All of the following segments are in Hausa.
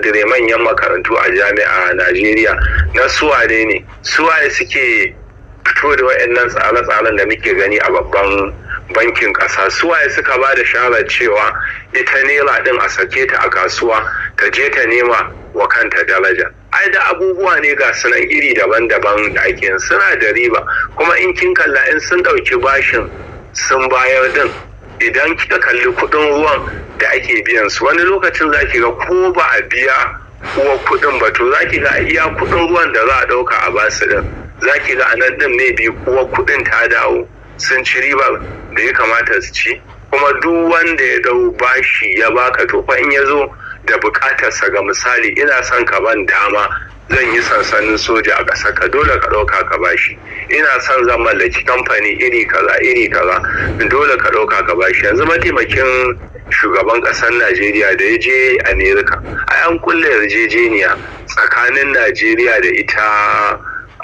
sakandare manyan makarantu a jami'a Najeriya na suwane ne suwaye suke fito da waɗannan tsare-tsaren da muke gani a babban bankin ƙasa suwaye suka ba da shawarar cewa ita naira ɗin a sake ta a kasuwa ta je ta nema wa kanta daraja ai da abubuwa ne ga sunan iri daban-daban da ake suna da riba kuma in kin kalla in sun ɗauki bashin sun bayar din idan kika kalli kuɗin ruwan da ake biyan su wani lokacin za ki ga ko ba a biya uwa kuɗin ba to za ki ga iya kuɗin ruwan da za a ɗauka a basu din za ki ga anan din mai bi uwa kuɗin ta dawo sun ci riba da ya kamata su ci kuma duk wanda ya dau bashi ya baka to fa in ya zo da bukatarsa ga misali ina son ka ban dama zan yi sansanin soja a ƙasar ka dole ka ɗauka ka bashi ina son zan mallaki kamfani iri kaza iri kaza dole ka ɗauka ka bashi yanzu mataimakin shugaban ƙasar najeriya da ya je amerika a an kulle yarjejeniya tsakanin najeriya da ita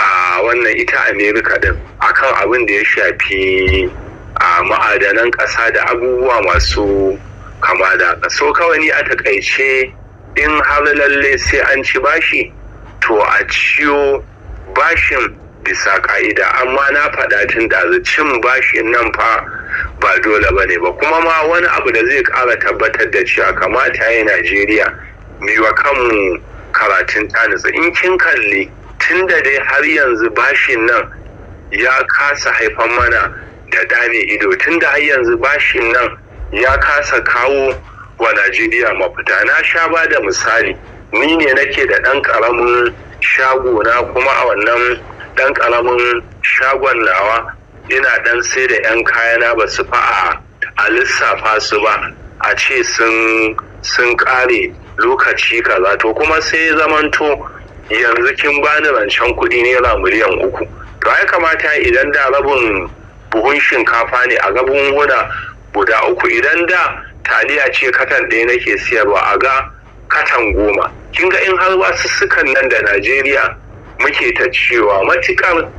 a wannan ita amerika din akan abin da ya shafi a ma'adanan ƙasa da abubuwa masu kama da so kawai ni a takaice in har lalle sai an ci bashi to a ciyo bashin bisa ka'ida amma na faɗa tun da cin bashin nan fa ba dole ba ne ba kuma ma wani abu da zai ƙara tabbatar da cewa kamata ya najeriya wa kanmu karatun tanisa in kin kalli tun da dai har yanzu bashin nan ya kasa haifan mana da dame ido tun da har yanzu bashin nan ya kasa kawo wa Najeriya mafita na sha ba da misali ni ne nake da ɗan ƙaramin shago na kuma a wannan ɗan ƙaramin shagon nawa ina ɗan sai da 'yan kayana ba su fa a lissafa su ba a ce sun sun ƙare lokaci kaza to kuma sai zamanto yanzu kin bani rancen kuɗi naira miliyan uku to ai kamata idan da rabin buhun shinkafa ne a gabin huna guda uku idan da taliya ce katan ɗaya nake siyarwa a ga katan goma kin ga in har wasu sukan nan da najeriya muke ta cewa matukar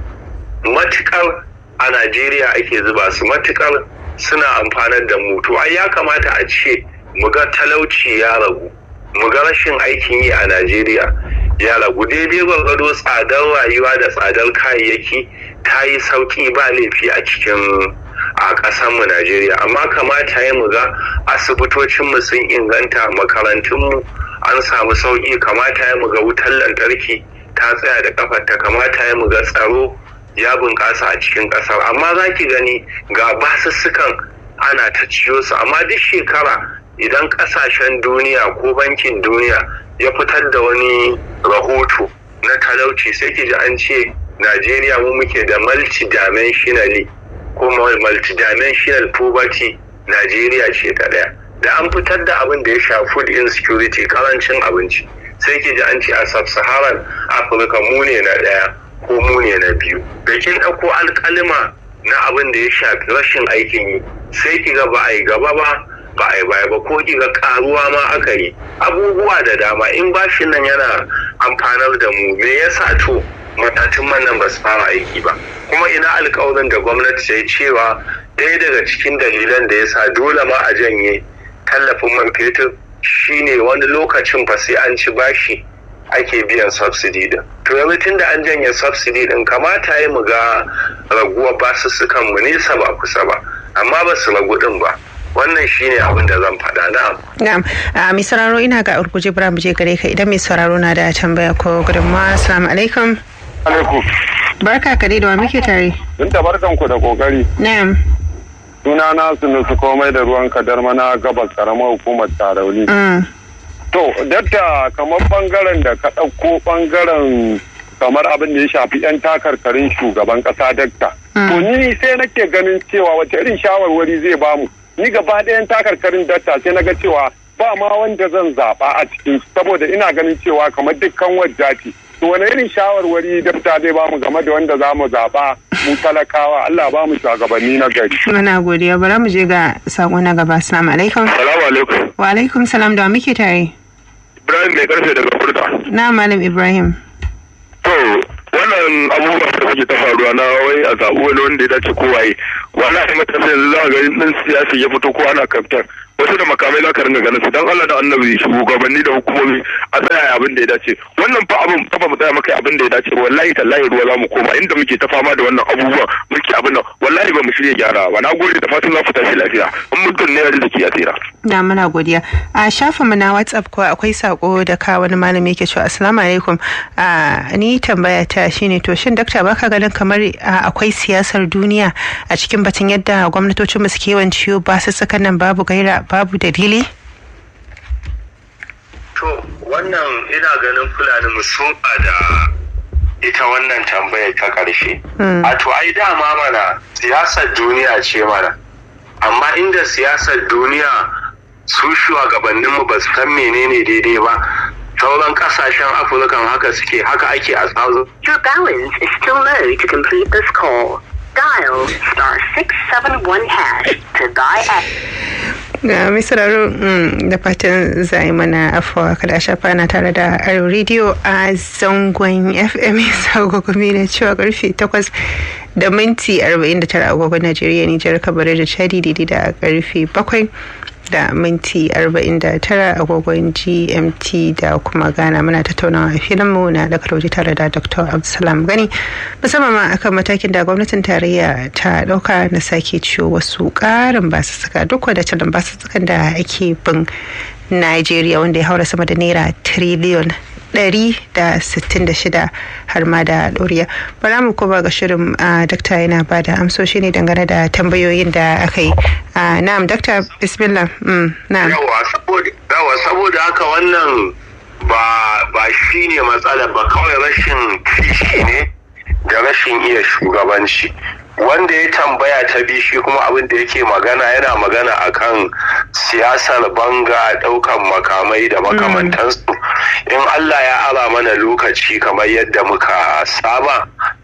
matukar a najeriya ake zuba su matukar suna amfanar da mu to ai ya kamata a ce mu ga talauci ya ragu mu ga rashin aikin yi a najeriya ya ragu daidai gwargwado tsadar rayuwa da tsadar kayayyaki ta yi sauki ba laifi a cikin a ƙasarmu Najeriya amma kamata ya mu ga asibitocinmu sun inganta makarantunmu an samu sauƙi kamata ya mu ga wutar lantarki ta tsaya da kafarta kamata ya mu ga tsaro ya bunƙasa a cikin ƙasar amma za ki gani ga basussukan ana ta ciyo su amma duk shekara idan ƙasashen duniya ko bankin duniya ya fitar da wani rahoto na talauci sai ki ji an ce Najeriya mu muke da multidimensionally kuma multidimensional poverty Najeriya ce ta ɗaya. Da an fitar da abin da ya sha food insecurity karancin abinci sai ki ji an ce a sub-saharan Afirka mu ne na ɗaya ko mu ne na biyu. Da kin ɗauko alƙalima na abin da ya shafi rashin aikin yi sai ki ga ba a yi gaba ba ba a yi baya ba ko ki ga karuwa ma aka yi abubuwa da dama in bashin nan yana amfanar da mu me yasa to matatun man nan ba su fara aiki ba kuma ina alkawarin da gwamnati ta yi cewa ɗaya daga cikin dalilan da ya sa dole ma a janye tallafin man fetur shine wani lokacin fa sai an ci bashi ake biyan subsidy din to yanzu tun da an janye subsidy din kamata ya mu ga raguwar basussukan mu nesa ba kusa ba amma ba su ragu din ba wannan shine abin da zan faɗa na'am na'am a mai sauraro ina ga urguje bura mu je gare ka idan mai sauraro na da tambaya ko gudunmawa assalamu alaikum alaikum barka ka dai da wa muke tare Binta barkan ku da kokari na'am suna na sunusu komai da ruwan kadar mana gabas karamar hukumar tarauni mm. to dakta kamar bangaren da ka ɗauko bangaren kamar abin da ya shafi 'yan takarkarin shugaban ƙasa dakta to ni sai nake ganin cewa wace irin shawarwari zai bamu ni gaba ɗayan takarkarin dakta sai na ga cewa ba ma wanda zan zaɓa a cikin saboda ina ganin cewa kamar dukkan wajja to wani irin shawarwari dakta zai bamu game da wanda za mu zaɓa mu talakawa Allah ba mu shugabanni na gari. muna godiya bara mu je ga sako na gaba assalamu alaikum salamu alaikum wa alaikum salam da wa muke tare ibrahim mai karfe daga furta na malam ibrahim to wannan abubuwa da suke ta faruwa na wai a zaɓi wani wanda ya dace ko waye wallahi matasa yanzu za a ga ɗan siyasa ya fito ko ana kamfen wasu da makamai za ka ringa ganin su dan Allah da annabi shugabanni da hukumomi a tsaya abin da ya dace wannan fa abin fa ba mu tsaya maka abin da ya dace wallahi tallahi ruwa za mu koma inda muke ta fama da wannan abubuwan muke abin nan wallahi ba mu shirya gyara ba na gode da fatan za ku tashi lafiya in mutum ne ya da a tsira na muna godiya a shafin mu na whatsapp ko akwai sako da ka wani malami yake cewa assalamu alaikum a ni tambaya ta shine to shin dakta baka ganin kamar akwai siyasar duniya a cikin batun yadda gwamnatocin mu suke yawan ciwo ba su saka nan babu gaira babu dalili to wannan ina ganin fulani mu da ita wannan tambayar ta ƙarshe. A to ai dama mana siyasar duniya ce mana. Amma inda siyasar duniya su shugabanninmu ba su san menene daidai ba. Sauran kasashen Afirkan haka suke haka ake a tsazo. Your balance is still low to complete this call. Dial star 671 hash to buy a ga misraro da fatan zai mana afuwa kada shafa na tare da aro rediyo a zangon fm sagogumi na cewa karfe 8 da minti 49 agogon najeriya nijar kabarai da chadi daidai da karfe 7 da minti 49 agogon gmt da kuma ghana muna tattaunawa a filinmu na da karauji tare da dr abdulsalam gani musamman ma akan matakin da gwamnatin tarayya ta dauka na sake ciwo wasu karin basussuka duk da cilin basussukan da ake bin Najeriya wanda ya haura sama da naira tiriliyon 166 har ma da ɗoriya. Bara mu kuma ga shirin dakta yana ba da amsoshi ne dangane da tambayoyin da aka yi. Na'am dakta bismillah. Na'am. Yawa saboda haka wannan ba shi ne matsala ba kawai rashin kishi ne da rashin iya shugabanci. wanda ya tambaya ta bi shi kuma abin da yake magana yana magana akan siyasar banga daukan makamai da makamantansu in Allah ya ara mana lokaci kamar yadda muka saba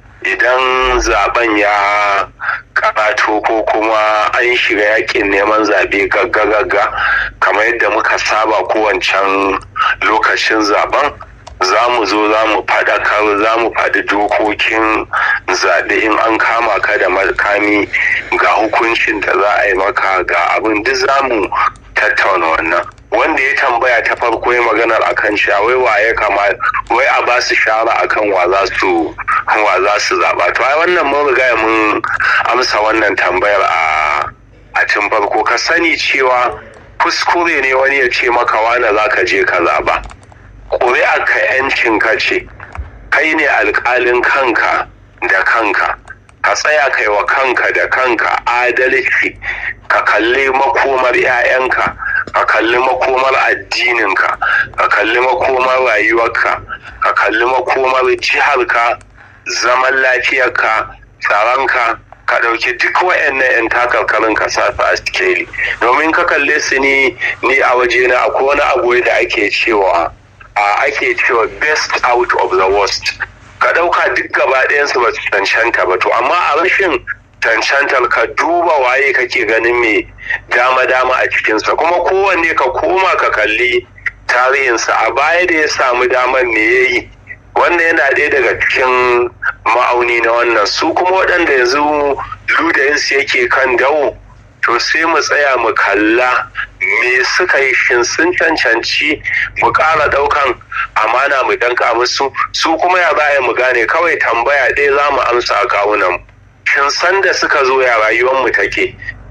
idan zaben ya karato ko kuma an shiga yakin neman zabe gagga-gagga kamar yadda muka saba kowancan lokacin zaben za mu zo za mu faɗakar za mu faɗi dokokin zaɓe in an kama ka da makami ga hukuncin da za a yi maka ga abin duk za mu tattauna wannan wanda ya tambaya ta farko ya maganar akan cewa wai wa ya kama wai a ba su shara akan wa za su wa za su zaɓa to ai wannan mun riga mun amsa wannan tambayar a a tun farko ka sani cewa kuskure ne wani ya ce maka wane za ka je ka zaɓa ƙuri'a ka yancin ka ce kai ne alƙalin kanka da kanka ka tsaya kai wa kanka da kanka adalci ka kalli makomar 'ya'yanka ka kalli makomar addininka ka kalli makomar rayuwarka ka kalli makomar jiharka zaman lafiyarka tsaronka ka ɗauki duk wayannan 'yan takarkarin ka sa su a sikeli domin ka kalle su ni ni a waje na akwai wani abu da ake cewa a ake cewa best out of the worst ka ɗauka duk gaba ɗayansu ba su cancanta ba to amma a rashin cancantar ka duba waye kake ganin mai dama-dama a cikinsa kuma kowanne ka koma ka kalli tarihinsa a baya da ya samu damar me ya yi wannan yana ɗaya daga cikin ma'auni na wannan su kuma waɗanda yanzu ludayinsu yake kan dawo to sai mu tsaya mu kalla me suka yi shin sun cancanci mu ƙara ɗaukan amana mu danka musu su kuma ya baya mu gane kawai tambaya ɗaya za mu amsa a kawunan shin san da suka zo ya rayuwar mu take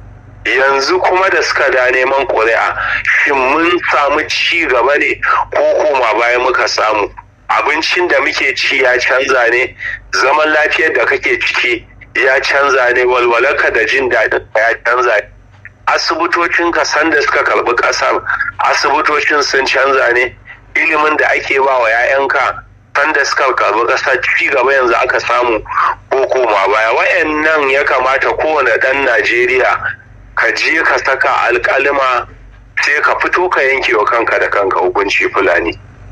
yanzu kuma da suka da neman ƙuri'a shin mun samu ci gaba ne ko koma baya muka samu abincin da muke ci ya canza ne zaman lafiyar da kake ciki ya canza ne walwalarka da jin daɗin ya canza ne asibitocin ka sanda suka karɓi ƙasar asibitocin sun canza ne ilimin da ake ba wa 'ya'yanka sanda suka karɓi ƙasa ci gaba yanzu aka samu ko koma baya wayannan ya kamata kowane ɗan najeriya ka je ka saka alƙalima sai ka fito ka yanke wa kanka da kanka hukunci fulani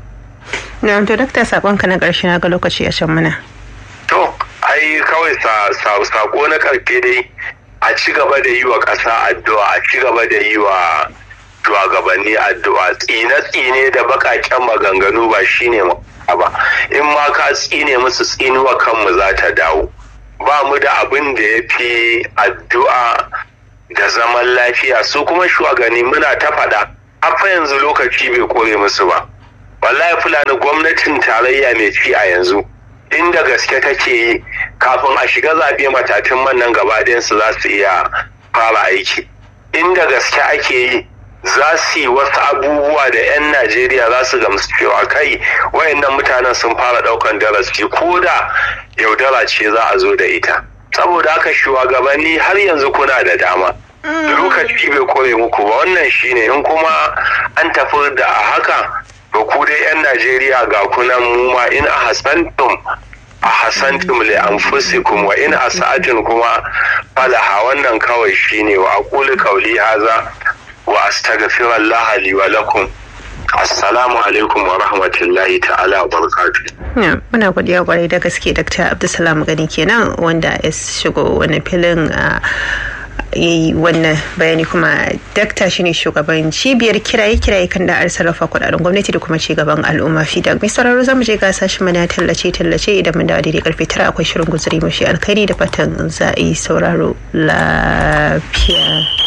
na to dakta sakonka na ƙarshe na ga lokaci a can mana to ai kawai sako na karke dai a ci gaba da yi wa ƙasa addu'a a ci gaba da yi wa shugabanni addu'a tsine-tsine da baƙaƙen maganganu ba shine ba in ma ka tsine musu tsinuwa kanmu za ta dawo ba mu da abin da ya fi addu'a da zaman lafiya su kuma shugabanni muna ta faɗa fa yanzu lokaci bai kore musu ba wallahi fulani gwamnatin tarayya mai ci a yanzu inda gaske take yi kafin a shiga zaɓe matatun man nan gaba su za su iya fara aiki inda gaske ake yi za su yi wasu abubuwa da 'yan najeriya za su gamsu cewa kai wayannan mutanen sun fara ɗaukan darasi ko da yaudara ce za a zo da ita saboda haka shugabanni har yanzu kuna da dama lokaci bai kore muku ba wannan shine in kuma an tafi da a haka to ku dai 'yan najeriya ga kunan mu ma in a hasantum a hasantum li anfusikum wa in asa'atin kuma falaha wannan kawai shine wa aqulu qawli haza wa astaghfirullah li wa lakum assalamu alaikum wa rahmatullahi ta'ala wa barakatuh muna godiya kwarai da gaske dr abdulsalam gani kenan wanda ya shigo wani filin a yi wannan bayani kuma dakta shine shugaban cibiyar kiraye kiraye kan da sarrafa kudaden gwamnati da kuma cigaban al'umma fida mai sauraro zamu je gasa shi mana tallace tallace idan mun dawo daidai karfe tara akwai shirin guzuri mafi alkhairi da fatan za a yi sauraro lafiya